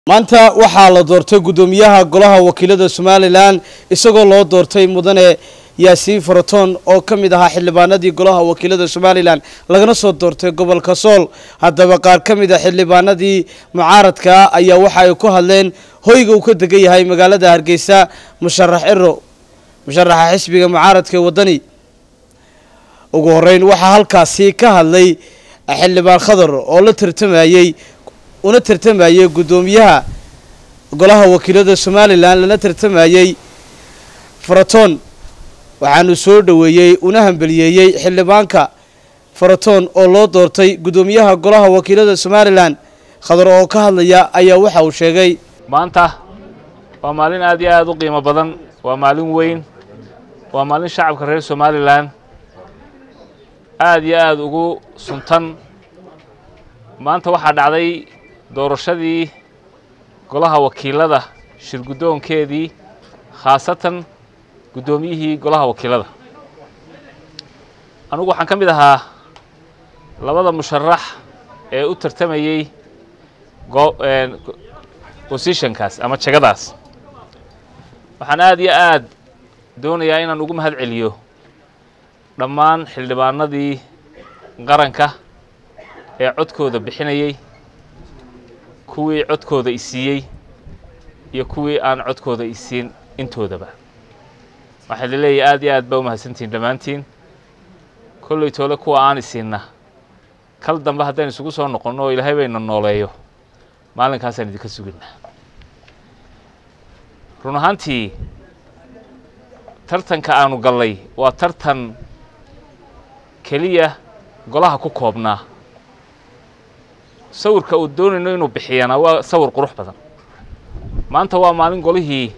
maanta waxaa la doortay guddoomiyaha golaha wakiilada somalilan isagoo loo doortay mudane yaasiin faraton oo ka mid ahaa xildhibaanadii golaha wakiilada somalilan lagana soo doortay gobolka sool haddaba qaar ka mid a xildhibaanadii mucaaradka ayaa waxa ay ku hadleen hoyga uu ka degan yahay magaalada hargeysa musharax ero musharaxa xisbiga mucaaradka ee waddani ugu horeyn waxaa halkaasi ka hadlay xildhibaan khadar oo la tartamayey una tartamayey guddoomiyaha golaha wakiilada somalilan lana tartamayey faraton waxaanu soo dhoweeyey una hambeliyeeyey xildhibaanka faraton oo loo doortay guddoomiyaha golaha wakiilada somalilan khadar oo ka hadlaya ayaa waxa uu sheegay maanta waa maalin aad iyo aad u qiimo badan waa maalin weyn waa maalin shacabka reer somalilan aad iyo aad ugu suntan maanta waxaa dhacday doorashadii golaha wakiilada shirguddoonkeedii khaasatan guddoomiyihii golaha wakiilada anugu waxaan ka mid ahaa labada musharax ee u tartamayey positionkaas ama jegadaas waxaan aad iyo aad doonayaa inaan ugu mahad celiyo dhammaan xildhibaanadii qaranka ee codkooda bixinayey kuwii codkooda isiiyey iyo kuwii aan codkooda isiin intoodaba waxaa la leeyahay aad iyo aad baa u mahadsantihin dhammaantiin kolley toole kuwa aan isiinna kal dambe haddaynu isugu soo noqonno oo ilaahay bayna nooleeyo maalinkaasaan idinka suginaa run ahaantii tartanka aanu gallay waa tartan keliya golaha ku koobnaa sawirka uu doonayno inuu bixiyana waa sawir qurux badan maanta waa maalin golihii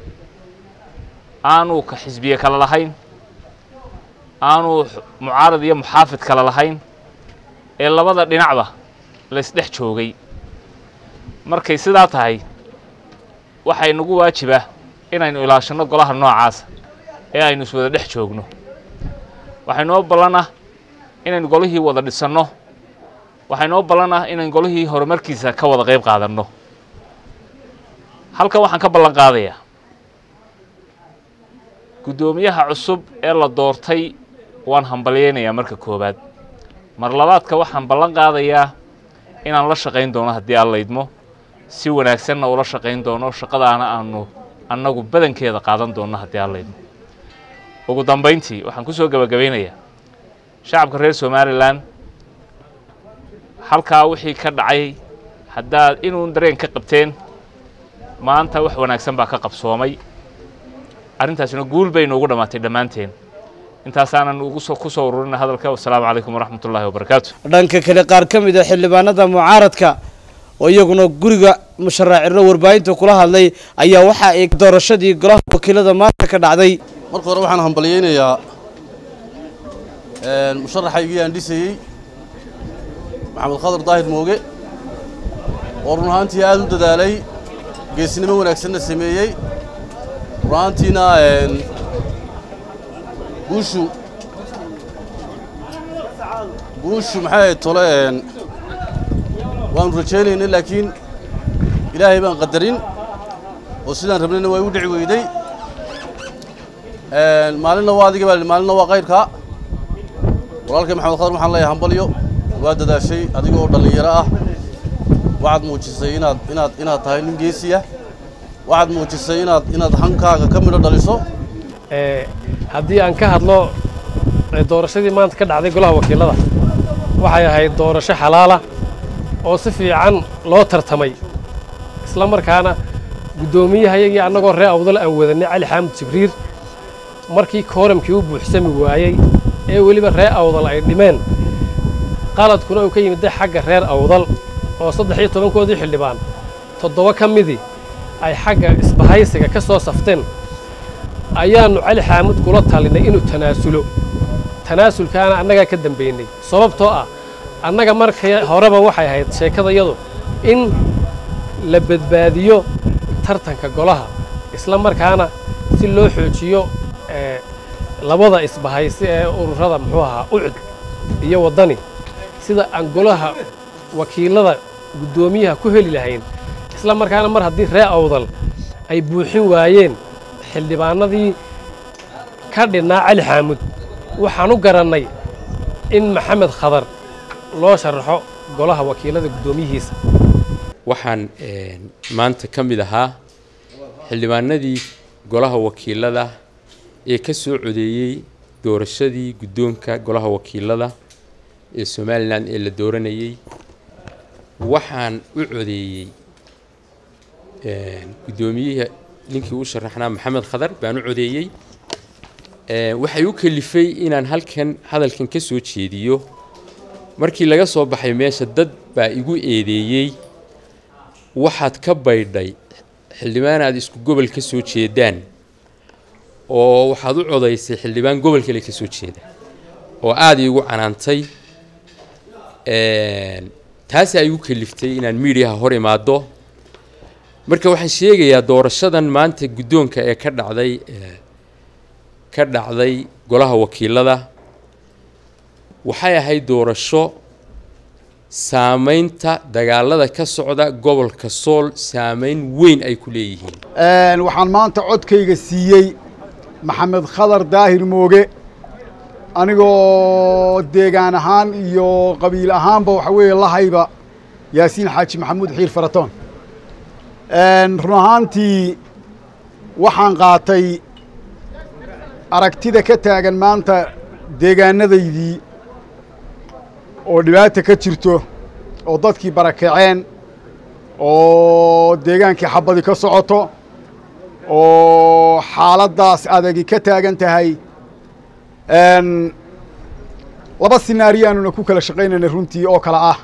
aanu ka xisbiye kale lahayn aanu mucaarad iyo muxaafid kale lahayn ee labada dhinacba laysdhex joogay markay sidaa tahay waxay nagu waajiba inaynu ilaashanno golaha noocaasa ee aynu iswada dhex joogno waxay noo ballanah inaynu golihii wada dhisanno waxay noo ballan ah inaynu golihii horumarkiisa ka wada qayb qaadanno halkan waxaan ka ballan qaadayaa guddoomiyaha cusub ee la doortay waan hambalyaynayaa marka koowaad mar labaadka waxaan ballan qaadayaa inaan la shaqayn doono haddii aan laydmo si wanaagsanna ula shaqayn doono shaqadaana aanu annagu badankeeda qaadan doonno haddii aan laydmo ugu dambayntii waxaan ku soo gebagabaynayaa shacabka reer somalilan halkaa wixii ka dhacay haddaad inuun dareen ka qabteen maanta wax wanaagsan baa ka qabsoomay arrintaasina guul bay noogu dhammaatay dhammaanteen intaasaanan ugu ku soo ururina hadalka wasalaamu calaykum waraxmat ullaahi wabarakaatu dhanka kale qaar ka mid a xildhibaanada mucaaradka oo iyaguna guriga musharaacirno warbaahinta kula hadlay ayaa waxa ay doorashadii golaha wakiilada maanta ka dhacday marka hore waxaan hambalyaynayaa musharaxaygii aan dhisayey maxamed khadar daahir mooge oo run ahaantii aad u dadaalay geesnimo wanaagsanna sameeyey run ahaantiina guushu guushu maxay ahayd tole waanu rajaynaynay laakiin ilaahay baan qadarin oo sidaan rabnayna waa igu dhici weyday maalinna waa adiga baa maalinna waa kayrkaa walaalkay maxamed khadar waxaan leeyahay hambalyo waa dadaashay adiga oo dhallinyaro ah waxaad muujisay inaad inaad inaad tahay nin geesiya waxaad muujisay inaad inaad hankaaga ka midho dhaliso haddii aan ka hadlo doorashadii maanta ka dhacday golaha wakiilada waxay ahayd doorasho xalaala oo si fiican loo tartamay isla markaana guddoomiyahayagii annagoo ree awdal aan wadanay cali xaamud jibriir markii kooramkii u buuxsami waayey ee weliba ree awdal ay dhimeen qaladkuna uu ka yimidday xagga reer awdal oo saddex iyo tobankoodii xildhibaan toddoba ka midii ay xagga isbahaysiga ka soo safteen ayaannu cali xaamud kula talinay inuu tanaasulo tanaasulkaana annagaa ka dambaynay sababtoo ah annaga markay horeba waxay ahayd sheekadayadu in la badbaadiyo tartanka golaha isla markaana si loo xoojiyo labada isbahaysi ee ururada muxuu ahaa ucud iyo waddani sida aan golaha wakiilada guddoomiyaha ku heli lahayn isla markaana mar haddii ree awdal ay buuxin waayeen xildhibaanadii ka dhinnaa cali xaamud waxaan u garannay in maxamed khadar loo sharaxo golaha wakiilada guddoomiyihiisa waxaan maanta ka mid ahaa xildhibaanadii golaha wakiilada ee ka soo codeeyey doorashadii guddoonka golaha wakiilada ee somalilan ee la dooranayey waxaan u codeeyey guddoomiyihii ninkii u sharaxnaa maxamed khadar baan u codeeyey waxay u kalifay inaan halkan hadalkan ka soo jeediyo markii laga soo baxay meesha dad baa igu eedeeyey waxaad ka baydhay xildhibaan aad isku gobol ka soo jeedaan oo waxaad u codaysay xildhibaan gobol kale ka soo jeeda oo aada iigu canaantay taasi ay igu kaliftay inaan miidiyaha hor imaado marka waxaan sheegayaa doorashadan maanta guddoonka ee ka dhacday ka dhacday golaha wakiilada waxay ahayd doorasho saamaynta dagaalada ka socda gobolka sool saamayn weyn ay ku leeyihiin waxaan maanta codkayga siiyey maxamed khadar daahir mooge anigoo deegaan ahaan iyo qabiil ahaanba waxa weeye lahayba yaasiin xaaji maxamuud xiir faratoon run ahaantii waxaan qaatay aragtida ka taagan maanta deegaanadaydii oo dhibaata ka jirto oo dadkii barakaceen oo deegaankii xabadi ka socoto oo xaaladdaas adagi ka taagan tahay laba sinaariyo aanuna ku kala shaqaynaynay runtii oo kale ah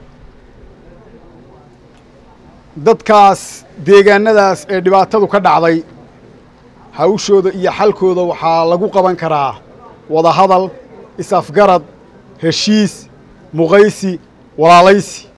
dadkaas deegaanadaas ee dhibaatadu ka dhacday hawshooda iyo xalkooda waxaa lagu qaban karaa wadahadal is-afgarad heshiis muqaysi walaalaysi